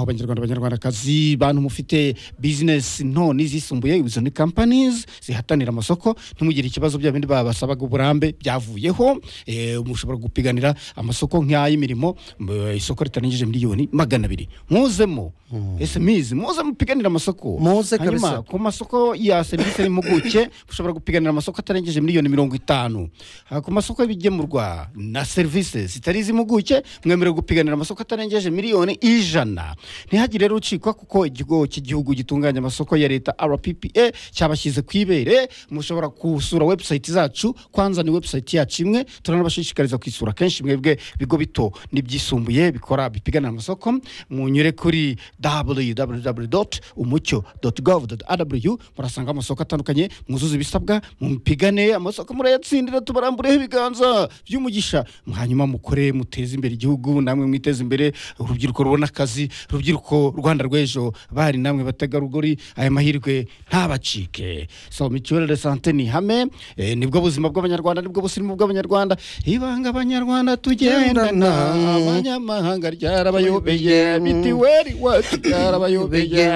abanyarwanda abanyarwandakazi bantu mufite bizinesi nto n'izisumbuye izo ni kampanizi zihatanira amasoko ntimugire ikibazo bya bindi babasabaga uburambe byavuyeho eh, mushobora gupiganira amasoko nk'ay'imirimo m- isoko ritarangije miliyoni magana abiri muzemo ese mizi muze mupiganira amasoko Muze Hanyuma, kabisa. ku masoko ya serivisi n'impuguke ushobora gupiganira amasoko atarengeje miliyoni mirongo itanu Ha, ku masoko y'ibigemurwa na serivisi zitari iz'impuguke mwemerewe gupiganira amasoko atarengeje miliyoni ijana ntihagire rero ucikwa kuko ikigo cy'igihugu gitunganya amasoko ya leta rppa cyabashyize ku ibere mushobora gusura webusayiti zacu kwanza ni webusayiti yacu imwe turanabashishikariza kwisura kenshi mwebwe bigo bito n'ibyisumbuye bikora bipiganira amasoko munyure kuri www.umucyo.gov.rw murasanga amasoko atandukanye mwuzuze ibisabwa mupigane amasoko murayatsindira tubarambureho ibiganza by'umugisha hanyuma mukore muteze imbere igihugu namwe mwiteze imbere urubyiruko rubona akazi urubyiruko rwanda rw'ejo bari namwe bategarugori aya mahirwe ntabacike so mituwere de sante ni ihame eh, nibwo buzima bw'abanyarwanda nibwo busirimu bw'abanyarwanda ibanga abanyarwanda tugendana abanyamahanga ryarabayobeye mitiweri wacu ryarabayobeye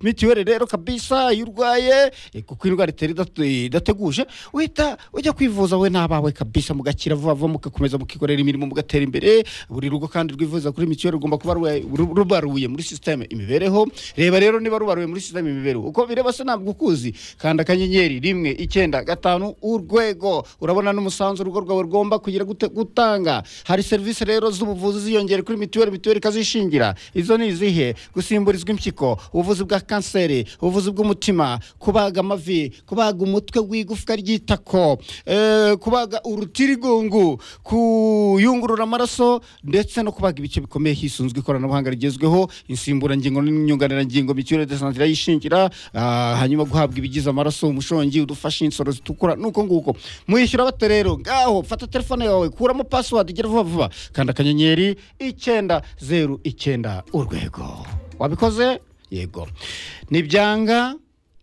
mitiweri rero kabisa iyo urwaye eh, kuko indwara itera idatu- idateguje uhita ujya kwivuza we n'abawe kabisa mugakira vuba vuba mugakomeza mukikorera imirimo mugatera imbere buri rugo kandi rwivuza kuri mitiweri rugomba kuba rwe- ru- rubaruye muri sisiteme imibereho reba rero niba rubaruye muri sisiteme imibereho uko bireba se ntabwo ukuzi kanda akanyenyeri rimwe icyenda gatanu urwego urabona n'umusanzu urugo rwawe rugomba kugira gute- gutanga hari serivisi rero z'ubuvuzi ziyongera kuri mitiweri mitiweri ikazishingira izo ni izihe gusimburizwa impyiko ubuvuzi bwa kanseri ubuvuzi bw'umutima kubaga amavi kubaga umutwe w'igufwa ry'itako eh, kubaga urutirigongo kuyungurura amaraso ndetse no kubaga ibice bikomeye hisunzwe ikoranabuhanga rigezweho insimburangingo n'inyunganirangingo mitiweri de sante irayishingira ah, hanyuma guhabwa ibigize amaraso umushongi udufasha insoro zitukura nuko nguko mwishyura bate rero ngaho fata telefone yawe kuramo password igira vuba vuba kanda akanyenyeri icyenda zeru icyenda urwego wabikoze yego ntibyanga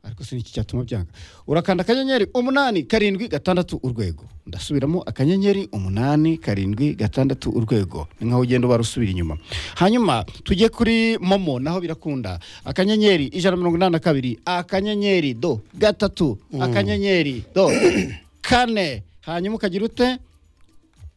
ariko si iki cyatuma byanga urakanda akanyenyeri umunani karindwi gatandatu urwego ndasubiramo akanyenyeri umunani karindwi gatandatu urwego ni nkaho ugenda ubara usubira inyuma hanyuma tujye kuri momo naho birakunda akanyenyeri ijana na mirongo inani na kabiri akanyenyeri do gatatu akanyenyeri do kane hanyuma ukagira ute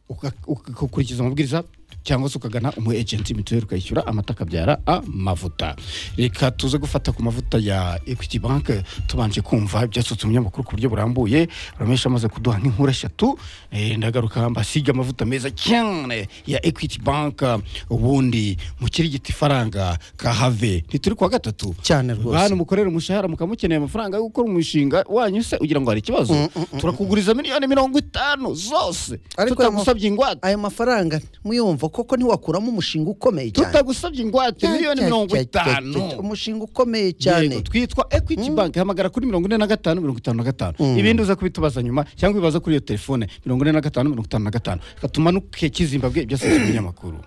uka- uka- ukakurikiza amabwiriza cyangwa se ukagana umu ejenti mituweli ukayishyura amata akabyara amavuta reka tuze gufata ku mavuta ya equity bank tubanje kumva ibyasutse umunyamakuru ku buryo burambuye ramesha amaze kuduha nk'inkuru eshatu eh, ndagaruka mbasiga amavuta meza cyane ya equity bank ubundi mukirigita ifaranga kahave ntituri kuwa gatatu Cyane rwose. Bantu mukorera umushahara mukamukeneye amafaranga yo gukora umushinga wanyu se ugira ngo hari ikibazo turakuguriza miliyoni mirongo itanu zose Ariko ayo ma- tutagusabye ingwate ayo mafaranga muyumva koko ntiwakuramo umushinga ukomeye cyane tutagusabye ingwate miliyoni mirongo itanu umushinga ukomeye Yego, cyane twitwa equity bank hamagara kuri mirongo ine na gatanu mirongo itanu na gatanu ibindi uza kubitubaza nyuma cyangwa ibibaza kuri iyo telefone mirongo ine na gatanu mirongo itanu na gatanu reka tumanuke kizimbabwe ibyasabye ibinyamakuru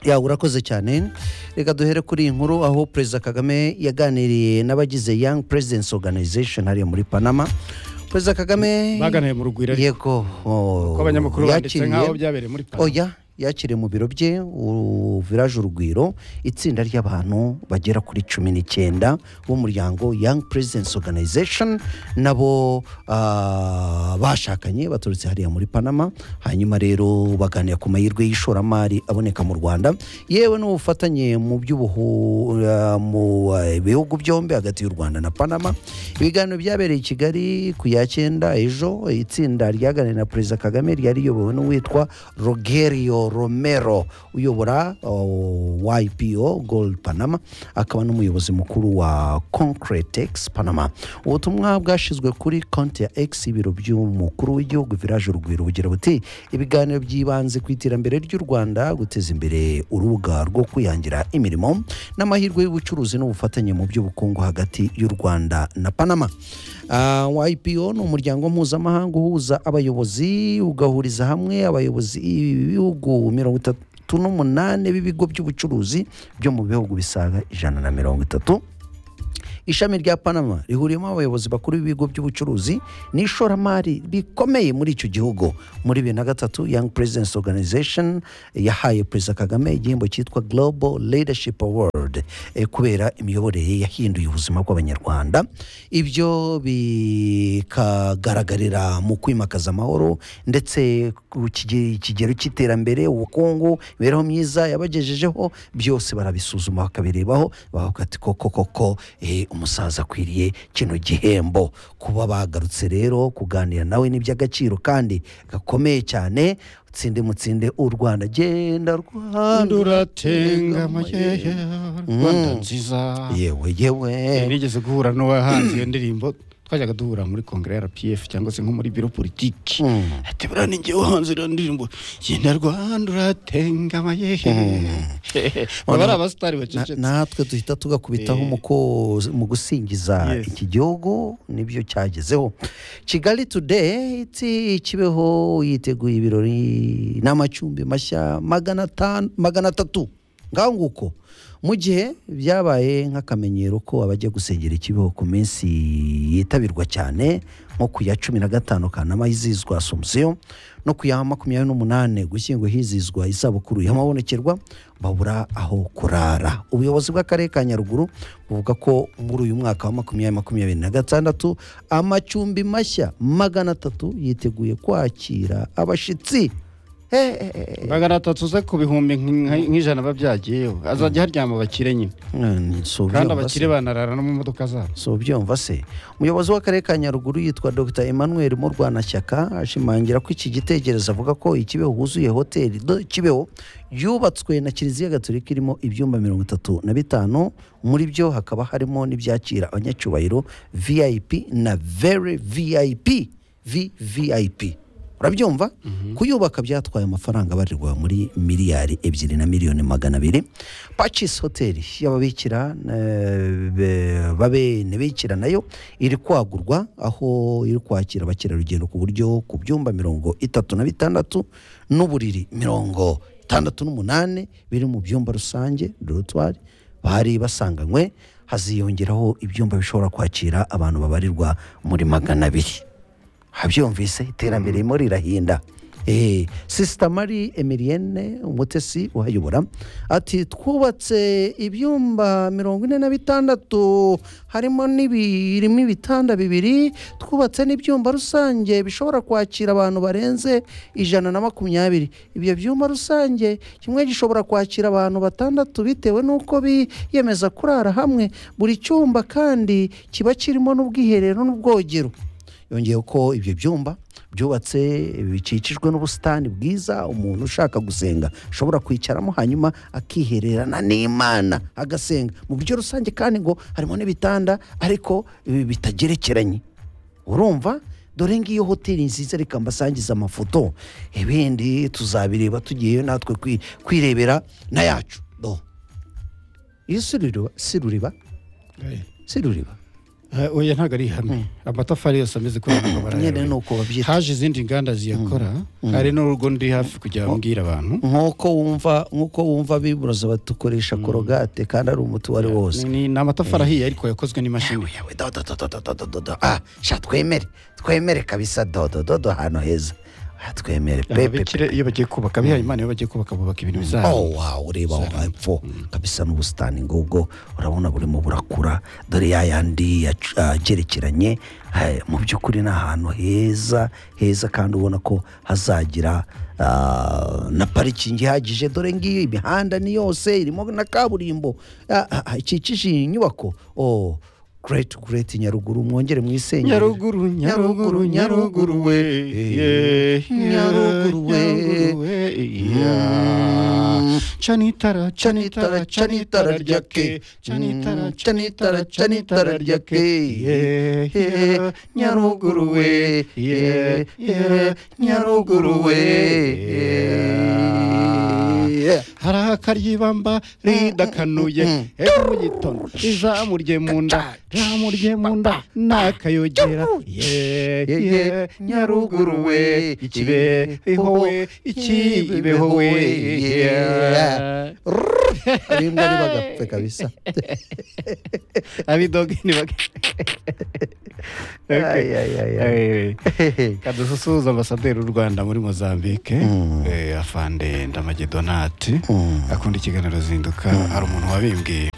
yawe urakoze cyane reka duhere kuri iyi nkuru aho perezida kagame yaganiriye n'abagize young presidents organization hariya muri panama perezida kagame baganiriye mu rugwiro ariko yego oh, kuko abanyamakuru banditse yakiriye- nk'aho byabereye muri Panama. oya yakiriye mu biro bye u- village urugwiro itsinda ry'abantu bagera kuri cumi n'icyenda b'umuryango young presidents organization nabo ah, bashakanye baturutse hariya muri panama hanyuma rero baganira ku mahirwe y'ishoramari aboneka mu rwanda yewe n'ubufatanye mu by'ubuhu ah, mu eh, bihugu byombi hagati y'u rwanda na panama ibiganiro byabereye i kigali ku ya cyenda ejo itsinda ryaganiriye na perezida kagame ryari riyobowe n'uwitwa rogerio romero uyobora oh, ypo gold panama akaba n'umuyobozi mukuru wa concretex panama ubutumwa bwashyizwe kuri konti ya x ibiro by'umukuru w'igihugu village urugwiro bugira buti ibiganiro by'ibanze ku iterambere ry'u rwanda guteza imbere urubuga rwo kwihangira imirimo n'amahirwe y'ubucuruzi n'ubufatanye mu by'ubukungu hagati y'u rwanda na panama Ah, ypo ni umuryango mpuzamahanga uhuza abayobozi ugahuriza hamwe abayobozi b'ibihugu mirongo itatu n'umunani b'ibigo by'ubucuruzi byo mu bihugu bisaga ijana na mirongo itatu ishami rya panama rihuriyemo abayobozi bakuru b'ibigo by'ubucuruzi n'ishoramari bikomeye muri icyo gihugu muri bibiri na gatatu young presidents organization yahaye perezida kagame igihembo cyitwa global leadership award world eh, kubera imiyoborere yahinduye ubuzima bw'abanyarwanda ibyo bikagaragarira mu kwimakaza amahoro ndetse ku kige- ikigero cy'iterambere ubukungu imibereho myiza yabagejejeho byose barabisuzuma bakabirebaho bavuga ati koko koko eh, umusaza akwiriye kino gihembo kuba bagarutse rero kuganira nawe ni iby'agaciro kandi gakomeye cyane tsinde mutsinde u rwanda genda rwanda nduratenga amayeya rwanda nziza yewe yewe nigeze guhura n'uwahanze iyo ndirimbo twajyaga duhura muri kongere ya rpf cyangwa se nko muri biro politiki Mm. ati buriya ni njyewe wahanze iriya ndirimbo genda rwanda uratenga amayehe baba ari abasitari Na- bacecetse natwe duhita tugakubitaho Eh. mu ko- mu gusingiza Yes. iki gihugu nibyo cyagezeho kigali today iti kibeho yiteguye ibirori n'amacumbi mashya magana atanu- magana atatu ngaho nguko mu gihe byabaye nk'akamenyero ko abajya gusengera ikibeho ku minsi yitabirwa cyane nko ku ya cumi na gatanu kanama hizizwa asomusiyo no ku ya makumyabiri n'umunane gushyingo hizizwa isabukuru y'amabonekerwa babura aho kurara ubuyobozi bw'akarere ka nyaruguru buvuga ko muri uyu mwaka wa makumyabiri makumyabiri na gatandatu amacumbi mashya magana atatu yiteguye kwakira abashyitsi Eh, eh, eh, magana atatu ze ku bihumbi nk- nk'ijana babyagiyeho azajya haryama abakire nyine eh, ni- si kandi ubyumva se. abakire banarara no mu modoka zabo so byumva se umuyobozi w'akarere ka nyaruguru yitwa dr emmanuel murwanashyaka ashimangira ko iki gitekerezo avuga ko ikibeho huzuye hoteli do- kibeho yubatswe na kiliziya gatolika irimo ibyumba mirongo itatu na bitanu muri byo hakaba harimo n'ibyakira abanyacyubahiro vip na very vip vvip urabyumva kuyubaka byatwaye amafaranga abarirwa muri miliyari ebyiri na miliyoni magana abiri pacis hoteli y'ababikira eh, be- babene bikira nayo iri kwagurwa aho iri kwakira abakerarugendo ku buryo ku byumba mirongo itatu na bitandatu n'uburiri mirongo itandatu n'umunani biri mu byumba rusange dorotwari bari basanganywe haziyongeraho ibyumba bishobora kwakira abantu babarirwa muri magana abiri habyumvise iterambere ririmo rirahinda Eh, sisita mari emilienne umutesi uhayobora ati twubatse ibyumba mirongo ine na bitandatu harimo n'ibi- irimo ibitanda bibiri twubatse n'ibyumba rusange bishobora kwakira abantu barenze ijana na makumyabiri ibyo byumba rusange kimwe gishobora kwakira abantu batandatu bitewe n'uko biyemeza kurara hamwe buri cyumba kandi kiba kirimo n'ubwiherero n'ubwogero yongeyeho ko ibyo byumba byubatse bikikijwe n'ubusitani bwiza umuntu ushaka gusenga ashobora kwicaramo hanyuma akihererana n'imana agasenga mu buryo rusange kandi ngo harimo n'ibitanda ariko ibi bitagerekeranye urumva dore ngiyo hoteli nziza reka mbasangize amafoto ibindi tuzabireba tugiyeyo natwe kwi- kwirebera n'ayacu do iyo si ruriba si ruriba si ruriba Eh, oya ntabwo ari ihame amatafari yose ameze kuri uyu mugabo nyine ni arayabona. uko babyita haje izindi nganda ziyakora hari n'urugo ndi hafi kujya mbwira abantu nk'uko wumva nk'uko wumva biburoza batukoresha korogate kandi ari umuti uwo ari wo wose Ni- ni ni amatafari ahiye ariko yakozwe n'imashini yewe dodo dodo dodo dodo dodo ah sha twemere twemere kabisa dodo dodo ahantu heza Ah, twemere pepe ababikira iyo bagiye kubaka abihaye imana iyo bagiye kubaka bubaka ibintu bizaba oh wow ureba wa epfo kabisa n'ubusitani ngubwo urabona burimo burakura dore ya yandi yac- agerekeranye eh, mu by'ukuri ni ahantu heza heza kandi ubona ko hazagira ah, na parikingi ihagije dore ngiyo imihanda ni yose irimo na kaburimbo ah, ah, ah, ikikije iyi nyubako oh great great nyaruguru mwongere mwisenyere nyaruguru nyaruguru nyaruguru we yeah, Nyaruguru we. nyaruguru we yeah. cana itara cana itara cana itara ryake cana itara cana itara cana itara ryake yeah, yeah. nyaruguru we yeah, yeah. nyaruguru we yeah. hari akaryibamba ridakanuye ejo mu gitondo rizamurye mu nda rizamurye mu nda nakayogera ye ye nyaruguru we ikibeho we ikibeho we yeah. arimbwa nibagapfe kabisa abidoge ni bake Ay, ay, ay, ay. kadusuhuza ambasaderi w'u rwanda muri mozambique eh, afande ndamage donati akunda ikiganiro zinduka hari umuntu wabimbwiye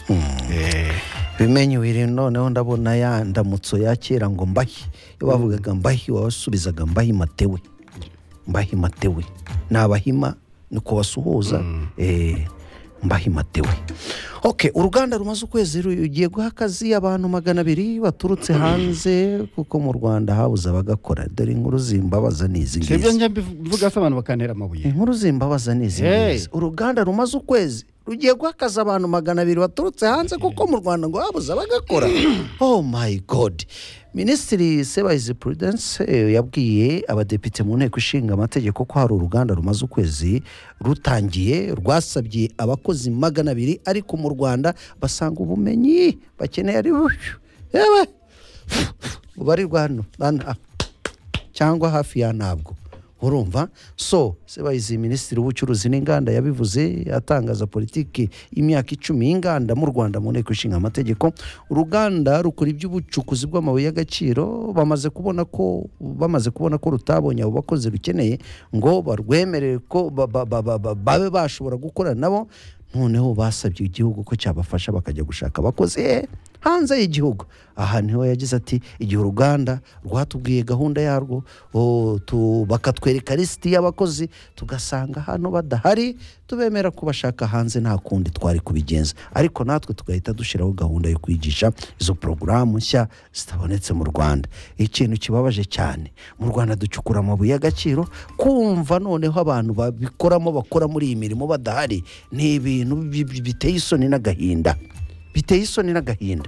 bimenye wiri noneho ndabona ya ndamutso yakera ngo mbahi iyo bavugaga mbahi wasubizaga mbahi matewe mbahi matewe ni abahima ni kubasuhuza eh, mbahi matewe ok uruganda rumaze ukwezi rugiye guha akazi abantu magana abiri baturutse hanze kuko mu rwanda habuze abagakora dore inkuru zimbabaza ni izi si ibyo ngizi njya mbivuga se abantu bakantera amabuye inkuru zimbabaza ni izi Hey. ngizi uruganda rumaze ukwezi rugiye guha akazi abantu magana abiri baturutse hanze kuko mu rwanda ngo habuze abagakora oh my god minisitiri sebayizi prudence eh, yabwiye abadepite mu nteko ishinga amategeko ko hari uruganda rumaze ukwezi rutangiye rwasabye abakozi magana abiri ariko mu rwanda basanga ubumenyi bakeneye ari bushyu yewe bubarirwa hano hano aha cyangwa hafi ya ntabwo urumva so sebayizi minisitiri w'ubucuruzi n'inganda yabivuze atangaza politiki y'imyaka icumi y'inganda mu rwanda mu nteko ishinga amategeko uruganda rukora iby'ubucukuzi bw'amabuye y'agaciro bamaze kubona ko bamaze kubona ko rutabonye abo bakozi rukeneye ngo barwemerere ko ba- ba- ba- ba- ba- babe bashobora gukorana nabo noneho basabye igihugu ko cyabafasha bakajya gushaka abakozi eh, hanze y'igihugu aha niho yagize ati igihe uruganda rwatubwiye gahunda yarwo oh, tu- bakatwereka lisiti y'abakozi tugasanga hano badahari tubemera kubashaka hanze nta kundi twari kubigenza ariko natwe tugahita dushyiraho gahunda yo kwigisha izo porogaramu nshya zitabonetse mu rwanda ikintu kibabaje cyane mu rwanda ducukura amabuye y'agaciro kumva noneho abantu babikoramo bakora muri iyi mirimo badahari ni ibintu bi- bi- biteye isoni n'agahinda biteye isoni n'agahinda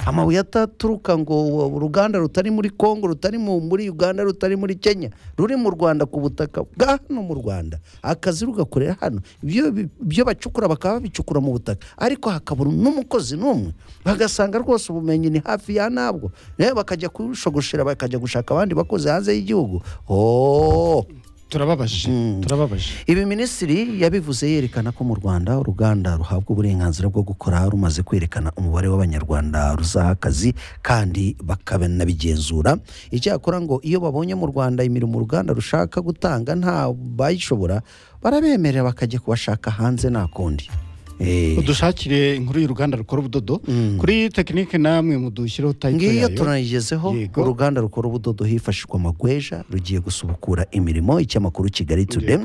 amabuye ataturuka ngo uruganda rutari muri congo rutari mu- muri uganda rutari muri kenya ruri mu rwanda ku butaka bwa hano mu rwanda akazi rugakorera hano ibyo bi- ibyo bacukura bakaba babicukura mu butaka ariko hakabura n'umukozi n'umwe bagasanga rwose ubumenyi ni hafi ya ntabwo nawe bakajya kushogoshera bakajya gushaka abandi bakozi hanze y'igihugu oh. turababaje turababaje Ibi minisitiri yabivuze yerekana ko mu Rwanda uruganda ruhabwa uburenganzira bwo gukora rumaze kwerekana umubare w'abanyarwanda ruzaha akazi kandi bakanabigenzura icyakora ngo iyo babonye mu Rwanda imirimo uruganda rushaka gutanga nta bayishobora barabemerera bakajya kubashaka hanze nta kundi Eh, udushakire inkuru y'uruganda rukora ubudodo kuri tekinike namwe mudushyireho tayito ngiyo yayo tunayigezeho Yego. uruganda rukora ubudodo hifashishwa amagweja rugiye gusubukura imirimo ikinyamakuru kigali today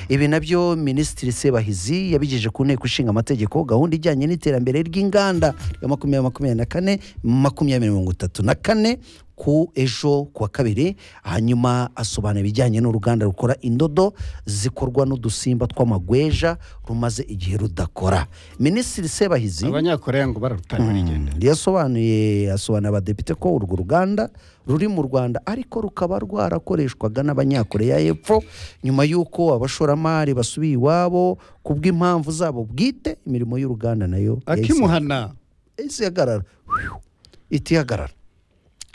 ibi nabyo minisitiri sebahizi yabigejeje ku nteko ishinga amategeko gahunda ijyanye n'iterambere ry'inganda ya makumyabiri makumyabiri na kane makumyabiri mirongo itatu na kane ku ejo ku wa kabiri hanyuma asobanura ibijyanye n'uruganda rukora indodo zikorwa n'udusimba tw'amagweja rumaze igihe rudakora minisitiri sebahizi abanyakoreya ngo bararutanga barigenda yasobanuye asobanurira abadepite ko urwo ruganda ruri mu rwanda ariko rukaba rwarakoreshwaga n'abanyakoreya y'epfo nyuma y'uko abashoramari basubiye iwabo ku bw'impamvu zabo bwite imirimo y'uruganda nayo yahise akimuhana isi ihagarara iti ihagarara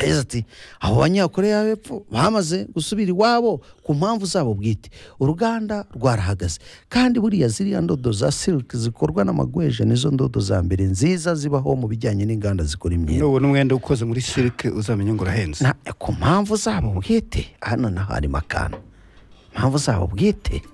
yagize ati abo banyakoreya b'epfo bamaze gusubira iwabo ku mpamvu zabo bwite uruganda rwarahagaze kandi buriya ziriya ndodo za silike zikorwa n'amagweja nizo ndodo za mbere nziza zibaho mu bijyanye n'inganda zikora imyenda n'ubu n'umwenda ukoze muri silike uzamenya ngo urahenze na ku mpamvu zabo bwite hano naho harimo akantu mpamvu zabo bwite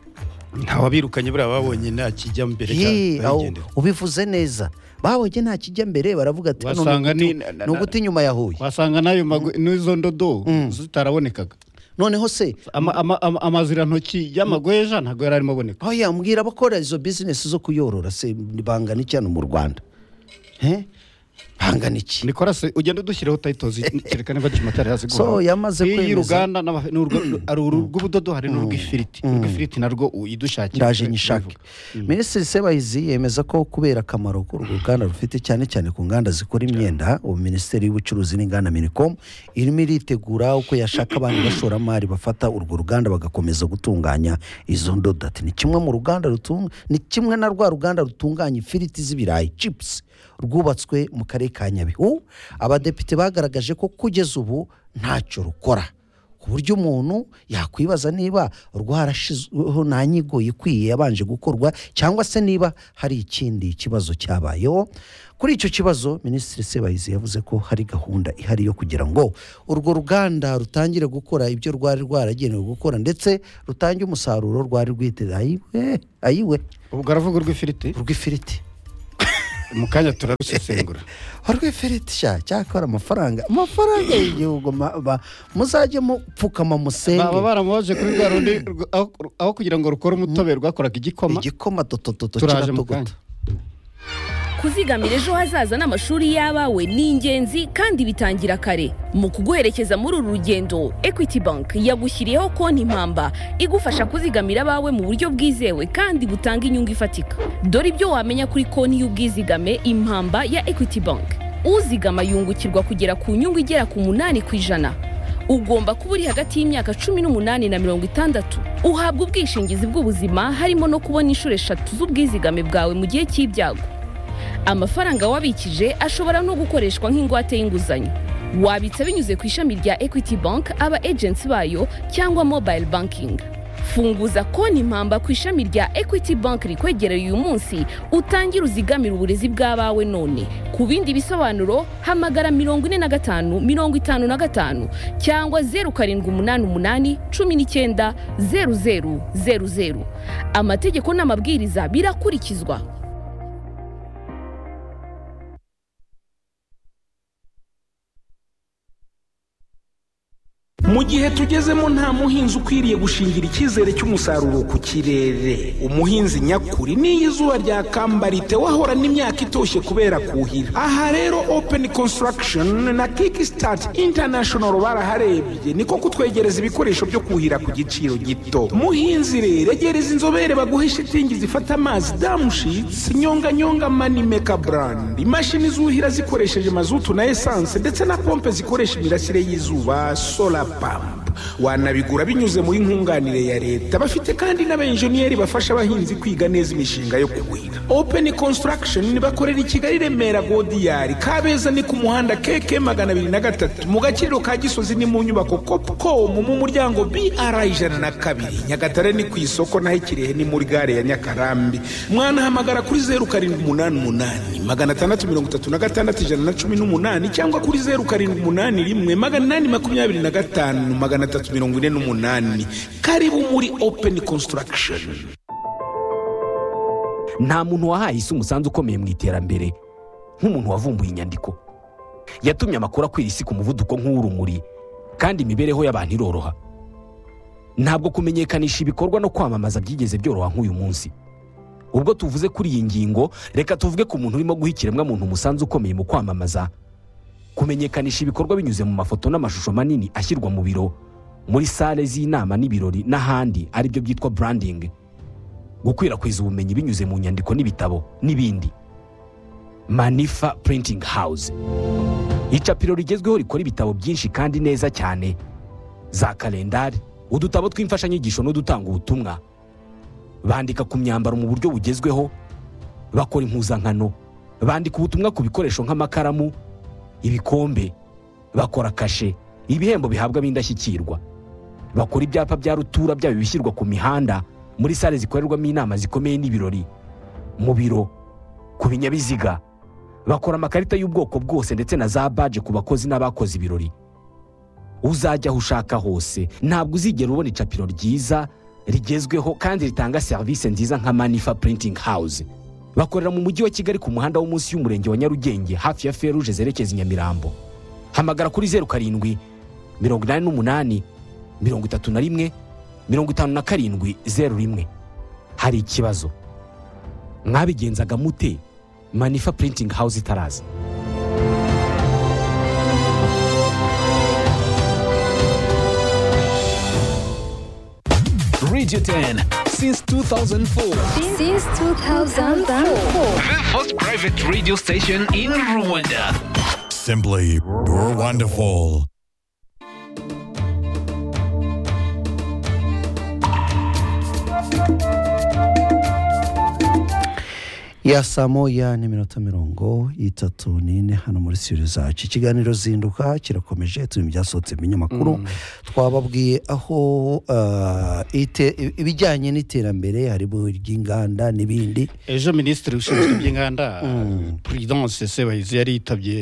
ntawabirukanye buriya babonye nta kijya mbere Yee, aho cyane ubivuze neza babonye nta kijya mbere baravuga ati hano Wasanga ni ni- uguti- na- na- ni uguti inyuma ya huye wasanga n'ayo mago- n'izo ndodo zitarabonekaga noneho se Ama- ama- ama- amazirantoki y'amagweja ntabwo yari arimo aboneka aho yambwira abakora izo bizinesi zo kuyorora se bangana iki hano mu rwanda he bangana iki nikorase ugenda udushyiraho tayito kereka niba kimatari hasi So, yamaze kwemeza- uruganda n'aba- ni urwo- hari uru rw'ubudodo hari n'urw'ifiriti urw'ifiriti narwo uyidushakira ndaje nyishake minisitiri sebahizi yemeza ko kubera akamaro k'uru ruganda rufite cyane cyane ku nganda zikora imyenda ubu minisiteri y'ubucuruzi n'inganda minicom irimo iritegura uko yashaka abandi bashoramari bafata urwo ruganda bagakomeza gutunganya izo ndodo ati ni kimwe mu ruganda rutunga ni kimwe na rwa ruganda rutunganya ifiriti z'ibirayi chips rwubatswe mu karere ka nyabihu abadepite bagaragaje ko kugeza ubu ntacyo rukora ku buryo umuntu yakwibaza niba rwarashizweho nta nyigo ikwiye yabanje gukorwa cyangwa se niba hari ikindi kibazo cyabayeho kuri icyo kibazo minisitiri sebayizi yavuze ko hari gahunda ihari yo kugira ngo urwo ruganda rutangire gukora ibyo rwari rwaragenewe gukora ndetse rutange umusaruro rwari rwiteze ayiwe ayiwe ubwo aravuga urw'ifiriti urw'ifiriti mu kanya turarusesengura harwefereti sha cyakora amafaranga amafaranga y'igihugu ma- ba- muzajye mupfukama baba musenge baramubaje kuri rwa rundi rw- aho aho kugira ngo rukore umutobe rwakoraga igikoma igikoma dotototo turaje mu kiratogota kanya kuzigamira ejo hazaza n'amashuri y'abawe ni ingenzi kandi bitangira kare mu kuguherekeza muri uru rugendo equity bank yagushyiriyeho konti impamba igufasha kuzigamira abawe mu buryo bwizewe kandi butanga inyungu ifatika dore ibyo wamenya kuri konti y'ubwizigame impamba ya equity bank uzigama yungukirwa kugera ku nyungu igera ku munani ku ijana ugomba kuba uri hagati y'imyaka cumi n'umunani na mirongo itandatu uhabwa ubwishingizi bw'ubuzima harimo no kubona inshuro eshatu z'ubwizigame bwawe mu gihe cy'ibyago amafaranga wabikije ashobora no gukoreshwa nk'ingwate y'inguzanyo wabitsa binyuze ku ishami rya equity bank aba agency bayo cyangwa mobile banking funguza konti impamba ku ishami rya equity bank rikwegereye uyu munsi utangire uzigamire uburezi bw'abawe none ku bindi bisobanuro hamagara mirongo ine na gatanu mirongo itanu na gatanu cyangwa zeru karindwi umunani umunani cumi n'icyenda zeru zeru zeru zeru amategeko n'amabwiriza birakurikizwa mu gihe tugezemo nta muhinzi ukwiriye gushingira icyizere cy'umusaruro ku kirere umuhinzi nyakuri n'iyo izuba ryakambara wahorana imyaka itoshye kubera kuhira aha rero open construction na kickstart international baraharebye niko kutwegereza ibikoresho byo kuhira ku giciro gito muhinzi rero egereza inzobere baguhe shitingi zifata amazi damushitsi nyonganyonga manimeka brand imashini zuhira zikoresheje mazutu na esanse ndetse na pompe zikoresha imirasire y'izuba solar pump wanabigura binyuze muri nkunganire ya leta bafite kandi n'abenjeniyeri bafasha abahinzi kwiga neza imishinga yo kuhira open construction bakorera i kigali remera godiyari kabeza ni ku muhanda keke magana abiri na gatatu mu gaciro ka gisozi ni mu nyubako copcom mu muryango br ijana na kabiri nyagatare ni ku isoko naho ikirehe ni muri gare ya nyakarambi mwanahamagara kuri zeru karindwi umunani umunani magana atandatu mirongo itatu na gatandatu ijana na cumi n'umunani cyangwa kuri zeru karindwi umunani rimwe magana inani makumyabiri na gatanu magana atatu mirongo ine n'umunani karibu muri open construction nta muntu wahaye isi umusanzu ukomeye mu iterambere nk'umuntu wavumbuye inyandiko yatumye amakuru akwira isi ku muvuduko nk'uw'urumuri kandi imibereho y'abantu iroroha ntabwo kumenyekanisha ibikorwa no kwamamaza byigeze byoroha nk'uyu munsi ubwo tuvuze kuri iyi ngingo reka tuvuge ku muntu urimo guha ikiremwamuntu umusanzu ukomeye mu kwamamaza kumenyekanisha ibikorwa binyuze mu mafoto n'amashusho manini ashyirwa mu biro muri sale z'inama n'ibirori n'ahandi aribyo byitwa branding gukwirakwiza ubumenyi binyuze mu nyandiko n'ibitabo n'ibindi manifa printing house icapiro rigezweho rikora ibitabo byinshi kandi neza cyane za kalendari udutabo tw'imfashanyigisho n'udutanga ubutumwa bandika ku myambaro mu buryo bugezweho bakora impuzankano bandika ubutumwa ku bikoresho nk'amakaramu ibikombe bakora kashe ibihembo bihabwa ab'indashyikirwa bakora ibyapa bya rutura byaba ibishyirwa ku mihanda muri sale zikorerwamo inama zikomeye n'ibirori mu biro ku binyabiziga bakora amakarita y'ubwoko bwose ndetse na za baje ku bakozi n'abakoze ibirori uzajya aho ushaka hose ntabwo uzigera ubona icapiro ryiza rigezweho kandi ritanga serivisi nziza nka manifa printing house bakorera mu mujyi wa kigali ku muhanda wo munsi y'umurenge wa nyarugenge hafi ya feruje zerekeza i nyamirambo hamagara kuri zeru karindwi mirongo inani n'umunani mirongo itatu na rimwe mirongo itanu na karindwi zeru rimwe hari ikibazo mwabigenzaga mute manifa printing house itaraza Radio 10 since 2004. Since 2004. The first private radio station in Rwanda. Simply wonderful. ya saa moya n'iminota mirongo itatu n'ine hano muri studio zacu ikiganiro zinduka kirakomeje turi mu byasohotse mu binyamakuru twababwiye aho ah, ite- ibijyanye n'iterambere harimo iry'inganda n'ibindi ejo minisitiri ushinzwe iby'inganda prudence sebahizi yari yitabye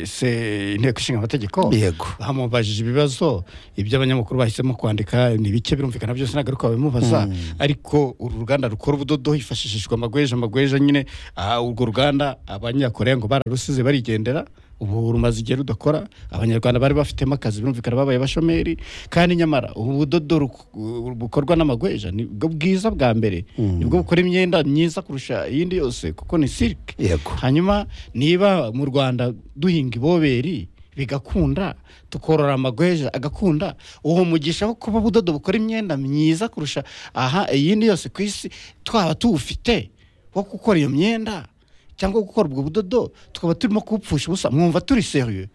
se- inteko ishinga amategeko Yego. bamubajije ibibazo ibyo abanyamakuru bahisemo kwandika ni bike birumvikana byose ntabwo ariko babimubaza ariko uru ruganda rukora ubudodo hifashishijwe amagweja amagweja nyine none ah, urwo ruganda abanyakoreya ngo bararusize barigendera ubu rumaze igihe rudakora abanyarwanda bari bafitemo akazi birumvikana babaye abashomeri kandi nyamara ubu budodo ruku- uh, bukorwa n'amagweja ni bwo bwiza bwa mbere nibwo bukora imyenda myiza kurusha iyindi yose kuko ni silike Yego. hanyuma niba mu rwanda duhinga iboberi bigakunda tukorora amagweja agakunda uwo mugisha wo kuba ubudodo bukora imyenda myiza kurusha aha iyindi yose ku isi twaba tuwufite wo gukora iyo myenda cyangwa gukora ubwo budodo tukaba turimo kuwupfusha ubusa mwumva turi serieux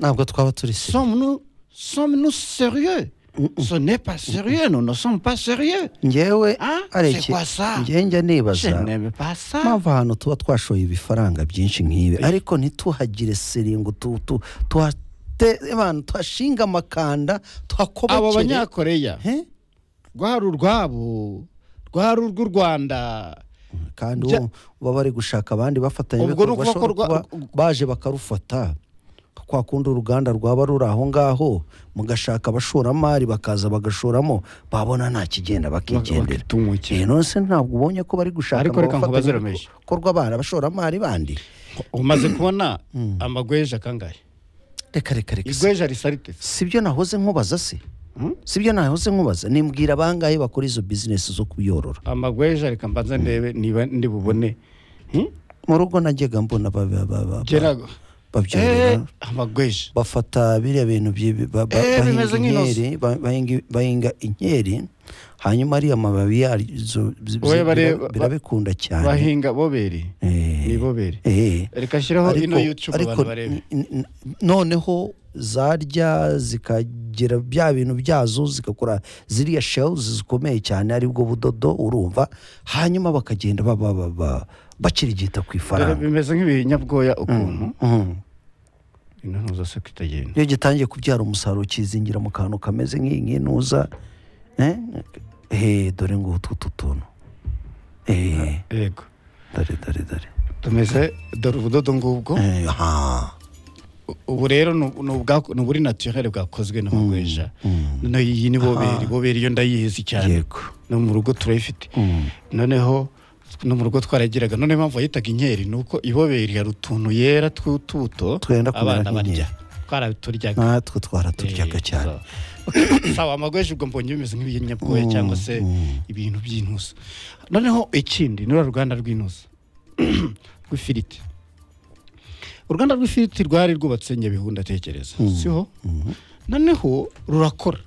ntabwo twaba turi seri sommes nous sommes nous sérieux ce n'est pas sérieux nous ne sommes pas sérieux ngewe Ah, c'est areke quoi ça? ngewe njya je nibaza n'aime pas ça mpamvu ahantu tuba twashoye ibifaranga byinshi nk'ibi ariko ntituhagire seri ngo tu- tu- tuhate abantu tuhashinga amakanda abo tuhakobokere banyakoreya He? rwari urwabo rwari urw'u rwanda kandi Bya- uwo baba bari gushaka abandi bafatanya Ubwo ni ibikorwa ukuvuga ko ashobora kuba baje bakarufata kwa kundi uruganda rwaba ruri aho ngaho mugashaka abashoramari bakaza bagashoramo babona nta kigenda bakigendera Bakitumukira. Eh, none se ntabwo ubonye ko bari gushaka Ariko ngo reka nkubaze bafatanye Ramesh. ibikorwa bana abashoramari bandi umaze kubona amagweja kangahe reka reka reka si- igweja risa rite sibyo nahoze nkubaza se sibyo nahoze nkubaza nimbwira bangahe bakora izo bizinesi zo kuyorora amagweja reka mbanza ndebe niba ndi bubone Hmm? mu rugo najyaga mbona ba- ba- ba- ba- gera Eh, babyorora amagweja bafata biriya bintu byi- ba- ba- Eh, bahinga bimeze nk'inoze. inkeri ba- bahinga- bahinga inkeri hanyuma ariya mababi yazo zi- zi- Oya, bare- bira- birabikunda cyane bahinga boberi Eh. ni boberi Eh. reka nshyiraho Ariko- ino youtube ariko abantu barebe n- n- noneho zarya zikagira bya bintu byazo zigakora ziriya shells zikomeye cyane aribwo budodo urumva hanyuma bakagenda ba- ba- ba- ba- bakirigita ku Rero ifaranga bimeze nk'ibinyabwoya ukuntu Mhm. intuza se kwitagenda iyo gitangiye kubyara umusaruro kizingira mu kantu kameze nk'iyi nk'intuza eh? Eh, dore ngo utu tu tuntu Eh, yego dore dore dore tumeze dore ubudodo ngubwo Eh, ha. ubu rero ni ubu- ni ubwa- ni uburi naturere bwakozwe n'amagweja noneho iyi ni boberi boberi iyo ndayizi cyane yego no mu rugo turayifite noneho no mu rugo twaragiraga noneho impamvu yitaga inkeri ni uko iboberi hari utuntu yera tw'utubuto Twenda kumera abana barya nk'inkeri. twaraturyaga natwe twaraturyaga Eh, cyane so. sawa amagweje ubwo mbonye bimeze nk'ibinyabwoya cyangwa se ibintu by'intuza noneho ikindi ni ruriya ruganda rw'intuza rw'ifiriti uruganda rw'ifiriti rwari rwubatse nyabihu ndatekereza siho noneho rurakora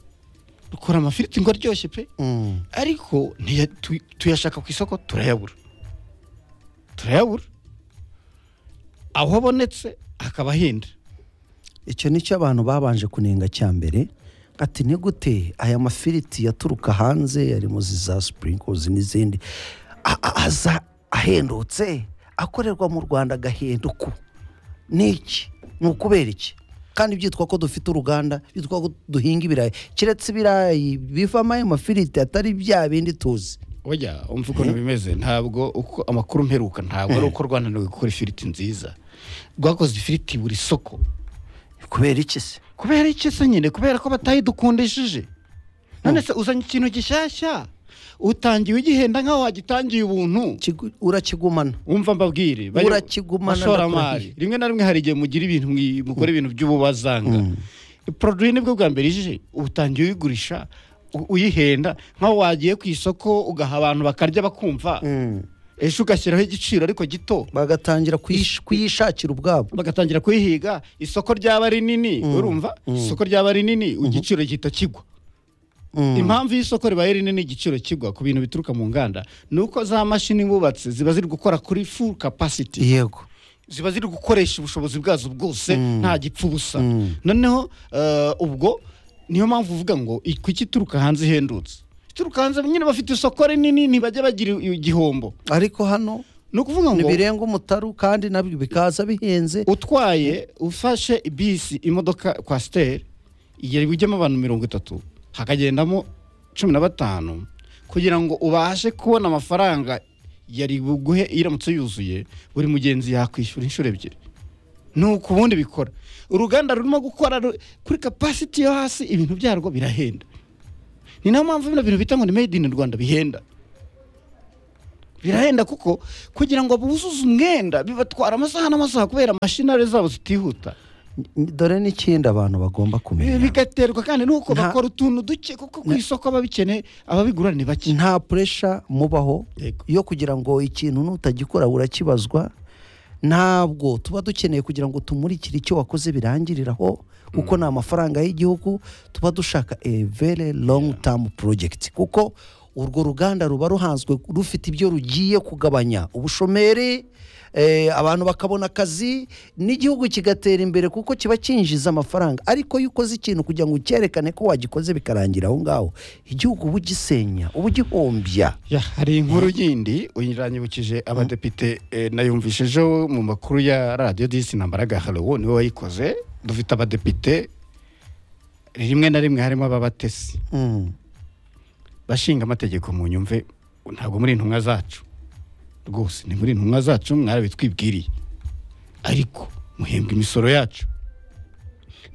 rukora amafiriti ngo aryoshye pe Mm. ariko ntiya- tu- tuyashaka ku isoko turayabura turayabura aho abonetse akaba ahenda icyo nicyo abantu babanje kunenga cya mbere ati ni gute aya mafiriti yaturuka hanze harimo zi za sprinkles n'izindi a- a- aza ahendutse akorerwa mu rwanda agahenduku ni iki ni ukubera iki kandi byitwa ko dufite uruganda byitwa ko duhinga ibirayi keretse ibirayi bivamo ayo mafiriti atari bya bindi tuzi Oya umva ukuntu bimeze ntabwo uko amakuru mperuka ntabwo ari uko rwananiwe gukora ifiriti nziza rwakoze ifiriti buri soko kubera iki se kubera iki se nyine kubera ko batayidukundishije none se uzanye ikintu gishyashya utangiye ugihenda nk'aho wagitangiye ubuntu Kigu- urakigumana umva mbabwire bayo- Urakigumana bashoramari ndakurahirira. rimwe na rimwe hari igihe mugira ibintu mwi- mukora ibintu by'ububazanga produit nibwo bwa mbere ije utangiye uyigurisha u- uyihenda nk'aho wagiye ku isoko ugaha abantu bakarya bakumva ejo ugashyiraho igiciro ariko gito bagatangira kuyish- kuyishakira ubwabo bagatangira kuyihiga isoko ryaba rinini urumva isoko ryaba rinini igiciro gihita kigwa impamvu y'isoko ribaye rinini igiciro kigwa ku bintu bituruka mu nganda ni uko za mashini bubatse ziba ziri gukora kuri full capacity yego ziba ziri gukoresha ubushobozi bwazo bwose nta gipfa ubusa noneho eh, ubwo niyo mpamvu uvuga ngo i- kuki ituruka hanze ihendutse ituruka hanze nyine bafite isoko rinini ntibajya bagira i- igihombo ariko hano ni ukuvuga ngo ntibirenga umutaru kandi nabyo bikaza bihenze utwaye ufashe bisi imodoka kwa siteri igihe ujyamo abantu mirongo itatu hakagendamo cumi na batanu kugira ngo ubashe kubona amafaranga yari buguhe iramutse yuzuye buri mugenzi yakwishyura inshuro ebyiri nuko ubundi bikora uruganda rurimo gukora ru- kuri kapasiti yo hasi ibintu byarwo birahenda ni nayo mpamvu bino bintu bita ngo ni made in rwanda bihenda birahenda kuko kugira ngo buzuze umwenda bibatwara amasaha n'amasaha kubera mashinari zabo zitihuta dore n'ikindi abantu bagomba Bi- kumenya bigaterwa kandi nuko Nta- bakora utuntu duke kuko ku isoko ababikeneye ababigura ni bake nta puresha mubaho Yego. yo kugira ngo ikintu nutagikora urakibazwa ntabwo tuba dukeneye kugira ngo tumurikire icyo wakoze birangiriraho kuko ni amafaranga y'igihugu tuba dushaka a very long term project kuko urwo ruganda ruba ruhanzwe rufite ibyo rugiye kugabanya ubushomeri eh, abantu bakabona akazi n'igihugu kigatera imbere kuko kiba cyinjiza amafaranga ariko iyo ukoze ikintu kugira ngo ucyerekane ko wagikoze bikarangira aho ngaho igihugu uba ugisenya uba ugihombya Ya, hari inkuru yindi uyiranyibukije abadepite eh, nayumvishijeho mu makuru ya radiyo disi nambaraga harowo niwe wayikoze dufite abadepite rimwe na rimwe harimo ababatesi Mm. bashinga amategeko mu nyumve ntabwo muri intumwa zacu rwose ni muri intumwa zacu mwarabitwibwiriye ariko muhembwa imisoro yacu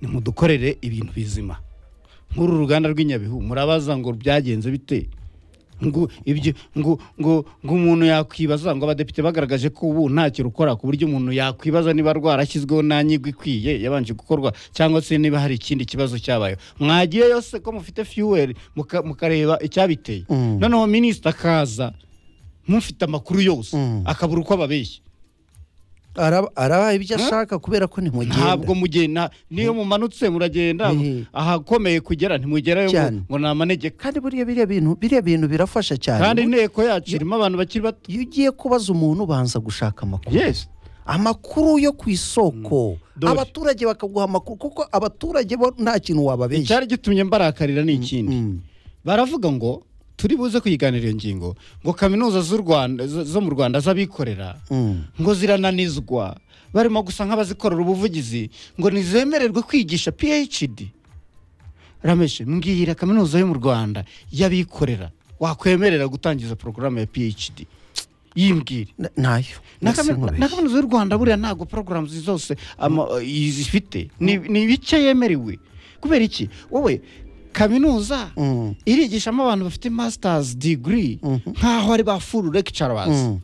nimudukorere ibintu bizima nk'uru ruganda rw'inyabihu murabaza ngo byagenze bite ngo ibyo ngo ngo ngo umuntu yakwibaza ngo abadepite bagaragaje ko ubu ntacyo rukora ku buryo umuntu yakwibaza niba rwarashyizweho nta nyigwa ikwiye yabanje gukorwa cyangwa se niba hari ikindi kibazo cyabayeho mwagiye yose ko mufite fiyuweri muka- mukareba icyabiteye Mm. noneho minisita akaza mufite amakuru yose Mm. akabura uko ababeshya Araba- arabaye ibyo Huh? ashaka kubera ko ntimugenda ntabwo mugenda niyo mumanutse muragenda Ehe. ahakomeye kugera ntimugerayo ngo- Cyane. ngo ni amanegeka kandi buriya biriya bintu biriya bintu birafasha cyane kandi inteko yacu irimo abantu bakiri bato iyo ugiye kubaza umuntu ubanza gushaka amakuru yes amakuru yo ku isoko Dore. abaturage bakaguha amakuru kuko abaturage bo nta kintu wababeshya icyari gitumye mbarakarira ni ikindi Mm. baravuga ngo turi buze kuyiganira iyo ngingo ngo kaminuza z'u Rwanda zo zo mu Rwanda z'abikorera Mm. ngo zirananizwa barimo gusa nk'abazikorera ubuvugizi ngo ntizemererwe kwigisha PhD Ramesh mbwira kaminuza yo mu Rwanda y'abikorera wakwemerera gutangiza porogaramu ya PhD yimbwire Na- nayo na Mbese kaminuza nkubeshya. na kaminuza y'u rwanda buriya ntabwo porogaramu zose ama- zifite ni ni ibice yemerewe kubera iki wowe kaminuza Mm. irigishamo abantu bafite masters degree nk'aho ari ba full lecturers Mm.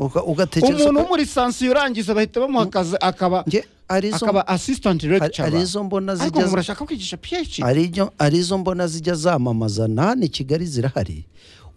Uga- ugatekereza umuntu wo ko- muri sansi urangiza bahita bamuha akazi akaba Nge, hari izo- akaba assistant hari- hari lecturer izo mbona ariko ngo zijya murashaka kwigisha phd hari ibyo- hari izo mbona zijya zamamaza na hano i kigali zirahari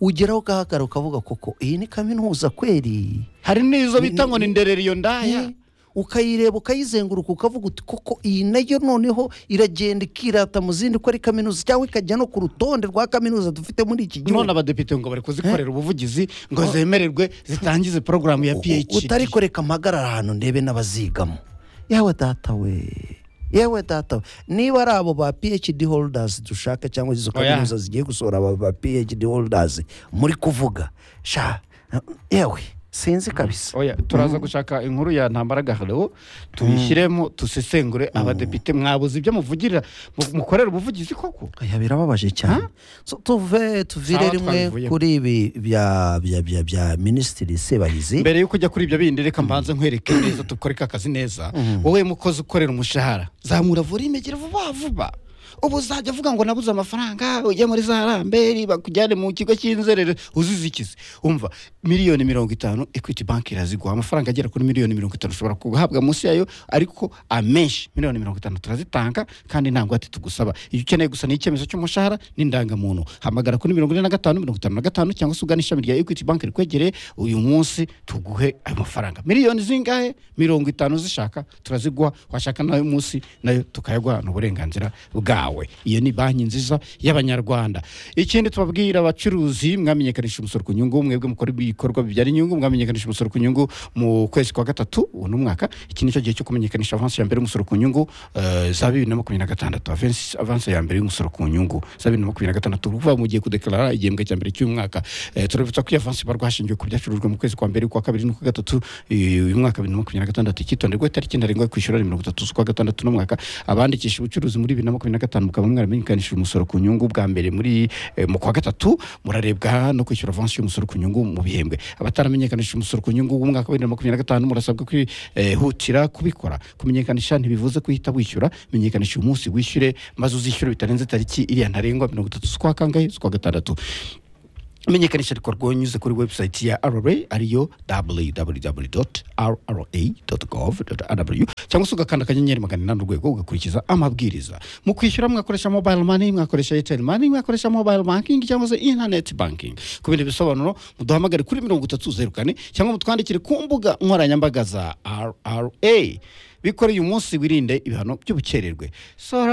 ugeraho ugahagarara ukavuga koko iyi ni kaminuza kweri hari n'izo bita ni- ngo ni ndereriyo ndaya Eh, ukayireba ukayizenguruka ukavuga uti koko iyi nayo noneho iragenda ikirata mu zindi ko ari kaminuza cyangwa ikajya no ku rutonde rwa kaminuza dufite muri iki none gihugu abadepite ngo bari kuzikorera ubuvugizi ngo zemererwe zitangize porogaramu ya U- phd utari kureka mpagarara ahantu ndebe n'abazigamo yewe data we yewe data we niba ari abo ba phd holders dushaka cyangwa izo Oya. kaminuza zigiye gusohora aba ba phd holders muri kuvuga sha yewe sinzi kabisa oya turaza gushaka inkuru ya ntambara gaharo tuyishyiremo dusesengure abadepite mwabuze ibyo muvugirira mu- mukorera ubuvugizi koko aya birababaje cyane So, tuve tuvire Sawa, rimwe twabivuyemo. kuri ibi bya bya bya bya minisitiri sebahizi mbere yo kujya kuri ibyo bindi reka mbanze nkwereke neza dukore ka kazi neza wowe mukozi ukorera umushahara zamura volume gira vuba vuba ubu uzajya avuga ngo nabuze amafaranga ujye muri za ramberi bakujyane mu kigo cy'inzerere uzize ikizi umva miliyoni mirongo itanu ekwiti banki iraziguha amafaranga agera kuri miliyoni mirongo itanu ushobora guhabwa munsi yayo ariko amenshi miliyoni mirongo itanu turazitanga kandi nta ngwate tugusaba iyo ukeneye gusa ni icyemezo cy'umushahara n'indangamuntu hamagara kuri mirongo ine na gatanu mirongo itanu na gatanu cyangwa se ugana ishami rya ekwiti banki rikwegereye uyu munsi tuguhe ayo mafaranga miliyoni zingahe mirongo itanu zishaka turaziguha washaka nayo munsi nayo tukayaguha ni uburenganzira bwawe iyo ni banki nziza y'abanyarwanda ikindi tubabwira abacuruzi mwamenyekanisha umusoro ku nyungu mwebwe mukora ibikorwa bibyara inyungu mwamenyekanisha umusoro ku nyungu mu kwezi kwa gatatu ubu ni umwaka iki nicyo gihe cyo kumenyekanisha avansi ya mbere y'umusoro ku nyungu eh, za bibiri na makumyabiri na gatandatu avansi avansi ya mbere y'umusoro ku nyungu za bibiri na makumyabiri na gatandatu kuva mugiye kudekarara igihembwe cya mbere cy'umwaka Eh, turabibutsa ko iyo avansi ibarwa hashingiwe ku byacurujwe mu kwezi kwa mbere ukwa kabiri n'ukwa gatatu eh, uyu mwaka bibiri na makumyabiri na gatandatu icyitonderwa itariki ntarengwa yo kwishyura ni mirongo itatu z'ukwa gatandatu n'umwaka abandikisha ubucuruzi muri bibiri na makumyabiri na gatanu mukaba mwaramenyekanishije umusoro ku nyungu bwa mbere muri eh, mu kwa gatatu murarebwa no kwishyura avansi y'umusoro ku nyungu mu bihembwe abataramenyekanishije umusoro ku nyungu w'umwaka wa bibiri na makumyabiri na gatanu murasabwa kwihutira kubikora kumenyekanisha ntibivuze guhita wishyura menyekanisha uyu munsi wishyure maze uzishyure bitarenze tariki iriya ntarengwa mirongo itatu z'ukwa kangahe z'ukwa gatandatu menyekanisha rikorwa unyuze kuri website ya rra ariyo www.rra.gov.rw cyangwa se ugakanda akanyenyeri magana inani urwego ugakurikiza amabwiriza mu kwishyura mwakoresha mobile money mwakoresha airtel money mwakoresha mobile banking cyangwa se internet banking ku bindi bisobanuro muduhamagare kuri mirongo itatu zeru kane cyangwa mutwandikire ku mbuga nkoranyambaga za rra bikoreye umunsi wirinde ibihano by'ubukererwe Sora-